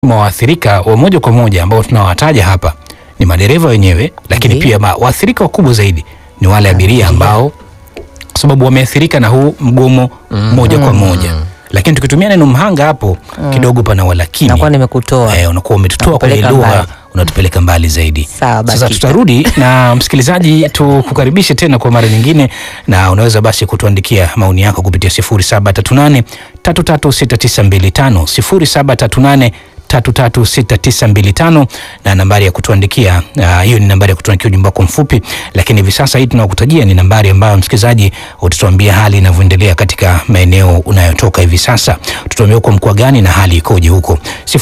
mwa waathirika wa moja kwa moja ambao tunawataja hapa ni madereva wenyewe, lakini Ndiyo. pia ma- waathirika wakubwa zaidi ni wale abiria ambao kwa sababu wameathirika na huu mgomo moja kwa moja, lakini tukitumia neno mhanga hapo kidogo pana walakini nakuwa nimekutoa eh, unakuwa umetutoa kwenye Nakupeleka lugha mbali. unatupeleka mbali zaidi. Sawa, Sasa Bakita. tutarudi na msikilizaji, tukukaribishe tena kwa mara nyingine, na unaweza basi kutuandikia maoni yako kupitia 0738 336925 0738 336925 na nambari ya kutuandikia ah, hiyo ni nambari ya kutuandikia ujumbe wako mfupi, lakini hivi sasa hii tunakutajia ni nambari ambayo msikilizaji utatuambia hali inavyoendelea katika maeneo unayotoka hivi sasa. Tutuambia uko mkoa gani na hali ikoje huko,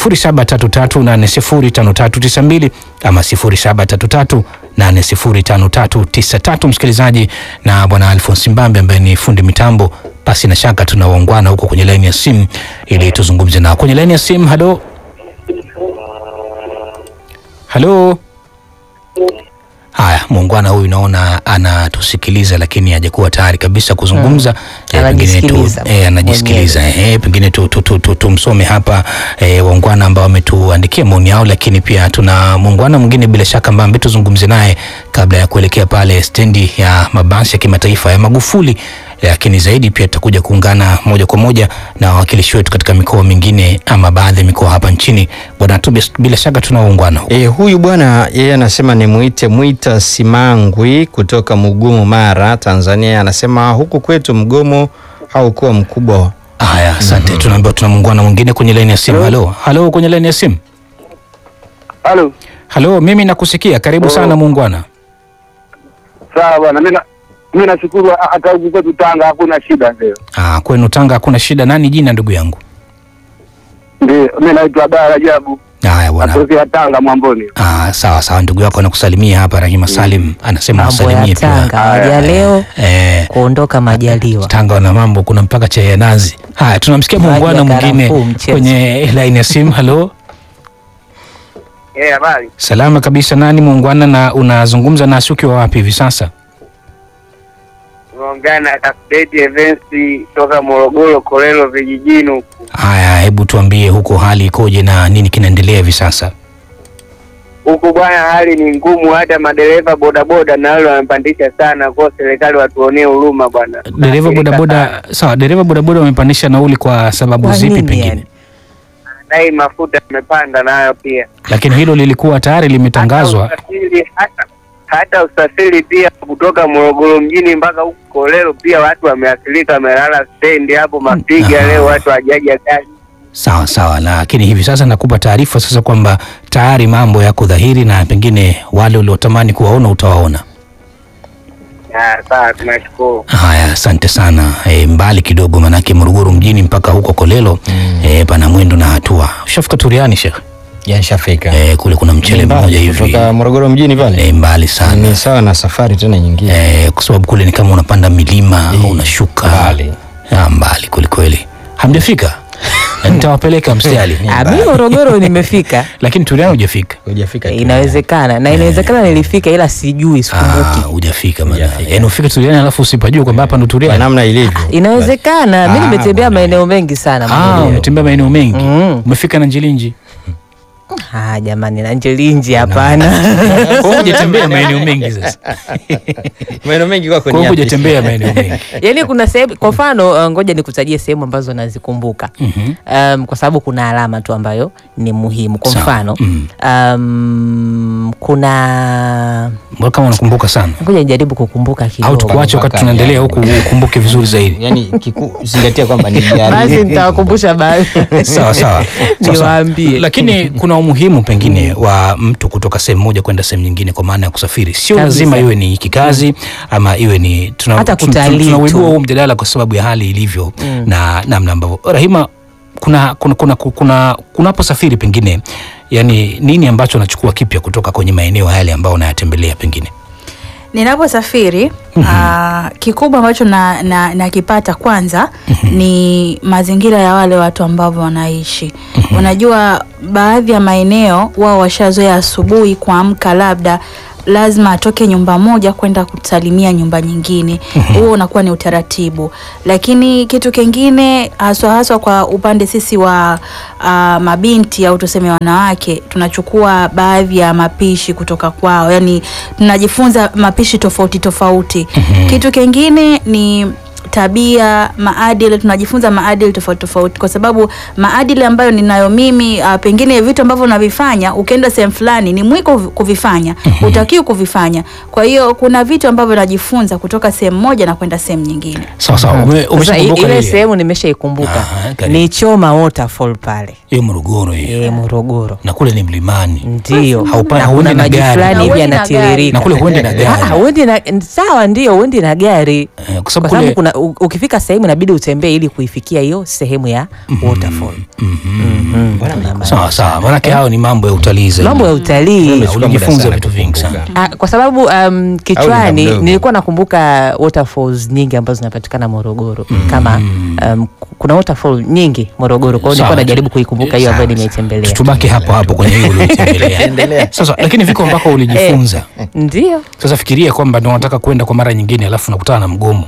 0733805392 ama 0733 805393 msikilizaji, na bwana Alphonse Mbambe ambaye ni fundi mitambo. Basi na shaka tunawaungwana huko kwenye laini ya simu ili tuzungumze nao kwenye laini ya simu. Halo, halo. Haya, muungwana huyu naona anatusikiliza lakini hajakuwa tayari kabisa kuzungumza. Eh, pengine tu Anajisikiliza eh, anajisikiliza eh, pengine tu tu- tu- tu- tumsome hapa eh, waungwana ambao wametuandikia maoni yao, lakini pia tuna muungwana mwingine bila shaka ambaye ambaye tuzungumze naye kabla ya kuelekea pale stendi ya mabasi ya kimataifa ya Magufuli, lakini zaidi pia tutakuja kuungana moja kwa moja na wawakilishi wetu katika mikoa mingine ama baadhi ya mikoa hapa nchini. Bwana tu bila shaka tuna waungwana huko. E, huyu bwana yeye anasema ni mwite Mwita Simangwi kutoka Mugumu, Mara, Tanzania. Anasema huku kwetu mgomo haukuwa mkubwa. Haya, asante. Tunaambiwa tuna muungwana mwingine kwenye laini ya simu. Halo, halo, kwenye laini ya simu. Halo. Halo, mimi nakusikia. Karibu sana muungwana. Sawa bwana, mimi na- mimi nashukuru ha- hata huku kwetu Tanga hakuna shida ndio. Ah, kwenu Tanga hakuna shida. Nani jina ndugu yangu? Ndio, mimi naitwa Bara Rajabu. Haya bwana. Natokea Tanga Mwamboni. Ah, sawa sawa, ndugu yako anakusalimia hapa. Rahima Salim anasema mambo ya wasalimie Tanga pia. waja leo Eh, kuondoka majaliwa. Tanga wana mambo, kuna mpaka chai ya nazi. Haya, tunamsikia Maji ya muungwana mwingine karafuu, mchezo. kwenye laini ya simu. Halo, Eh, habari. salama kabisa. Nani muungwana, na unazungumza nasi ukiwa wapi hivi sasa? Unaongea na Update Events toka Morogoro Kolelo vijijini huku. Haya, hebu tuambie huko hali ikoje na nini kinaendelea hivi sasa? Huku bwana, hali ni ngumu, hata madereva bodaboda na wale wamepandisha sana, kwa serikali watuonee huruma bwana. Dereva bodaboda, sawa, dereva bodaboda wamepandisha nauli kwa sababu Kwa zipi nini pengine? yani? Dai mafuta yamepanda nayo pia. Lakini hilo lilikuwa tayari limetangazwa. Hata usafiri, hata, hata usafiri pia kutoka Morogoro mjini mpaka huku Kolelo pia watu wameathirika, wamelala stendi hapo Mapiga Aha. leo watu hajaja gari. Sawa sawa, lakini hivi sasa nakupa taarifa sasa kwamba tayari mambo yako dhahiri na pengine wale uliotamani kuwaona utawaona. Ah, Sawa, tunashukuru. Haya, asante sana. E, mbali kidogo, manake Morogoro mjini mpaka huko Kolelo e, pana mwendo na hatua. Ushafika Turiani Sheikh? Yanshafika E, kule kuna mchele mmoja hivi kutoka Morogoro mjini pale e, mbali sana ni sawa na safari tena nyingine. e, kwa sababu kule ni kama unapanda milima unashuka mbali. Ah, mbali kwelikweli. Hamjafika? Na nitawapeleka mstari, Ah, mimi Morogoro nimefika, lakini Turiani hujafika. Hujafika tu. inawezekana na inawezekana nilifika, ila sijui, Ah, sikumbuki. hujafika maana. Hujafika. Yaani ufike Turiani alafu usipajue kwamba hapa ndo Kwa Turiani. namna ilivyo. Inawezekana mi Ah, nimetembea bwana. maeneo mengi sana Ah, Morogoro. umetembea maeneo mengi. Mm. Umefika na Njilinji. Ah, jamani na Njelinji hapana. Kwa hiyo hujatembea maeneo mengi sasa. Maeneo mengi kwako Kwa ni hiyo yapi? hujatembea maeneo mengi. Yaani kuna sehemu kwa mfano uh, ngoja nikutajie sehemu ambazo nazikumbuka. Mhm. Um, kwa sababu kuna alama tu ambayo ni muhimu. Kwa Sawa. mfano Mm. um, kuna Mbona kama unakumbuka sana? ngoja nijaribu kukumbuka Au kidogo. tukuache wakati mpaka tunaendelea yani. huku ukumbuke vizuri zaidi. Yaani kiku- zingatia kwamba ni Basi jari. nitawakumbusha baadhi. Sawa sawa. Sawa, sawa. Niwaambie. Lakini kuna umuhimu pengine wa mtu kutoka sehemu moja kwenda sehemu nyingine kwa maana ya kusafiri. Sio Kabisa. lazima iwe ni kikazi ama iwe ni tuna, Hata tun- tun- kutalii tunauibua tu. huu mjadala kwa sababu ya hali ilivyo na namna ambavyo Rahima kuna kuna kuna kuna kunaposafiri pengine yani nini ambacho unachukua kipya kutoka kwenye maeneo yale ambayo unayatembelea pengine? Ninaposafiri ah, kikubwa ambacho nakipata na, nakipata kwanza ni mazingira ya wale watu ambavyo wanaishi. Unajua, baadhi ya maeneo wao washazoea asubuhi kuamka labda lazima atoke nyumba moja kwenda kusalimia nyumba nyingine. Huo unakuwa ni utaratibu, lakini kitu kingine haswa haswa kwa upande sisi wa ah, mabinti au tuseme wanawake, tunachukua baadhi ya mapishi kutoka kwao, yani tunajifunza mapishi tofauti tofauti. Kitu kingine ni tabia, maadili, tunajifunza maadili tofauti tofauti, kwa sababu maadili ambayo ninayo mimi uh, pengine vitu ambavyo navifanya ukienda sehemu fulani ni mwiko kuvifanya, utakiwi kuvifanya. Kwa hiyo kuna vitu ambavyo najifunza kutoka sehemu moja na kwenda sehemu nyingine. sawa sawa. Ume- Sasa i- Umeshakumbuka ile ile sehemu nimeshaikumbuka Aha, karibu. ni Choma Waterfall pale hiyo Morogoro hiyo, e, Morogoro na kule ni mlimani ndio Haupa- Na hauendi kuna na maji gari. fulani Na hivi huendi na yanatiririka na kule huendi na Ah, gari huendi na sawa, ndio huendi na gari Eh, kwa sababu kwa sababu kule kuna u- ukifika sehemu inabidi utembee ili kuifikia hiyo sehemu ya waterfall. Mhm. Kuna sawa sawa, manake hao ni mambo ya utalii zaidi. mambo ya utalii Umechukua muda ulijifunza sana vitu vingi kukumbuka. sana. Ah, kwa sababu um, kichwani mdogo? nilikuwa nakumbuka waterfalls nyingi ambazo zinapatikana Morogoro kama um, kuna waterfall nyingi Morogoro, kwa hiyo Sawa. nilikuwa najaribu kuikumbuka hiyo ambayo nimeitembelea. Tubaki hapo hapo kwenye hiyo ulioitembelea. Endelea. Sasa lakini viko ambako ulijifunza. Ndio Sasa fikiria kwamba ndio unataka kwenda kwa mara nyingine, alafu nakutana na mgomo,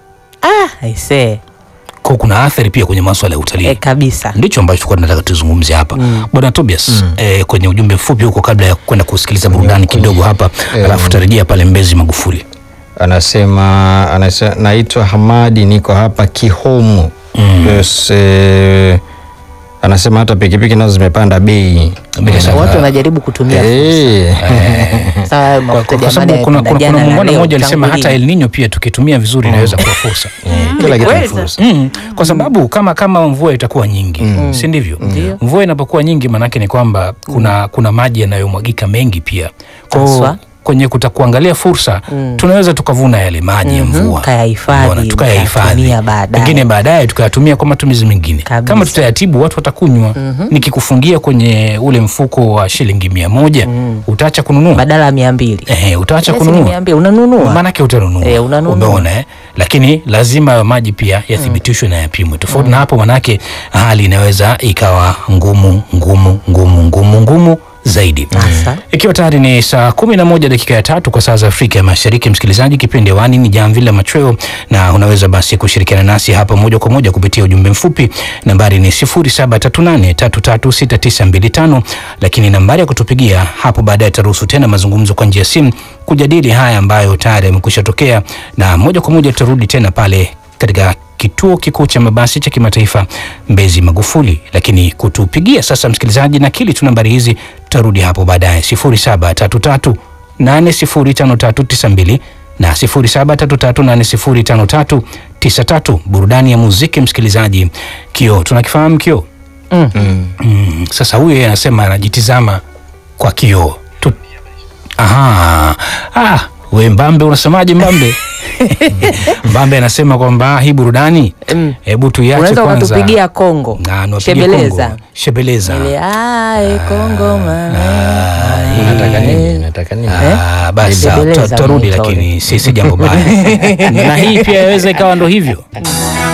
ah, aisee kwa kuna athari pia kwenye masuala ya utalii. eh, kabisa ndicho ambacho tulikuwa tunataka tuzungumze hapa bwana Tobias eh, kwenye ujumbe mfupi huko kabla ya kwenda kusikiliza burudani kidogo hapa eh, alafu tutarejea pale Mbezi Magufuli Anasema, anasema naitwa Hamadi, niko hapa Kihomu. Yes, eh, anasema hata pikipiki nazo zimepanda bei. Bila shaka. watu wanajaribu kutumia Eh, sawa kwa, mafuta kwa jamani sababu kuna, yapanda kuna, jana kuna na muungano leo, mmoja alisema tangu hata lini? El Nino pia tukitumia vizuri inaweza kuwa fursa kila kitu ni Kweli fursa. Mm, kwa sababu kama kama mvua itakuwa nyingi si ndivyo? Ndio. Mvua inapokuwa nyingi maanake ni kwamba kuna kuna maji yanayomwagika mengi pia. Kwa hiyo Haswa. kwenye kuta kuangalia fursa tunaweza tukavuna yale maji ya Mhm, mvua kayahifadhi, Unaona, tukayahifadhi ukayatumia baadaye. pengine baadaye tukayatumia kwa matumizi mengine Kabisa. kama tutayatibu watu watakunywa nikikufungia kwenye ule mfuko wa shilingi mia moja utaacha kununua badala ya mia mbili Ehe, utaacha Yes, ni kununua mia mbili unanunua maanake utanunua Eh, unanunua. umeona eh? lakini lazima hayo maji pia yathibitishwe na yapimwe tofauti na hapo manake hali inaweza ikawa ngumu ngumu ngumu ngumu ngumu zaidi Sasa. ikiwa tayari ni saa kumi na moja dakika ya tatu kwa saa za Afrika ya Mashariki, msikilizaji, kipindi hewani ni Jamvi la Machweo, na unaweza basi kushirikiana nasi hapa moja kwa moja kupitia ujumbe mfupi. Nambari ni 0738336925, lakini nambari ya kutupigia hapo baadaye taruhusu tena mazungumzo kwa njia ya simu kujadili haya ambayo tayari yamekwisha tokea, na moja kwa moja tutarudi tena pale katika kituo kikuu cha mabasi cha kimataifa Mbezi Magufuli. Lakini kutupigia sasa, msikilizaji, na kili tu nambari hizi, tutarudi hapo baadaye 0733 805392 na 0733805393. Burudani ya muziki, msikilizaji. Kioo tunakifahamu kioo. Mm. Mm, sasa huyu yeye anasema anajitizama kwa kioo tu. Aha. Ah, we Mbambe unasemaje Mbambe? Mbambe anasema kwamba hii burudani Mm. hebu tuiache unaweza kwanza. ukatupigia Kongo Na, niwapigie shebeleza Kongo. Shebeleza. Ile, ai, Kongo mama. Nataka nini? Nataka nini? Ah, basi sawa, Shebeleza tuta- tutarudi mnaita lakini si si jambo baya. Na hii pia yaweza ikawa ndo hivyo.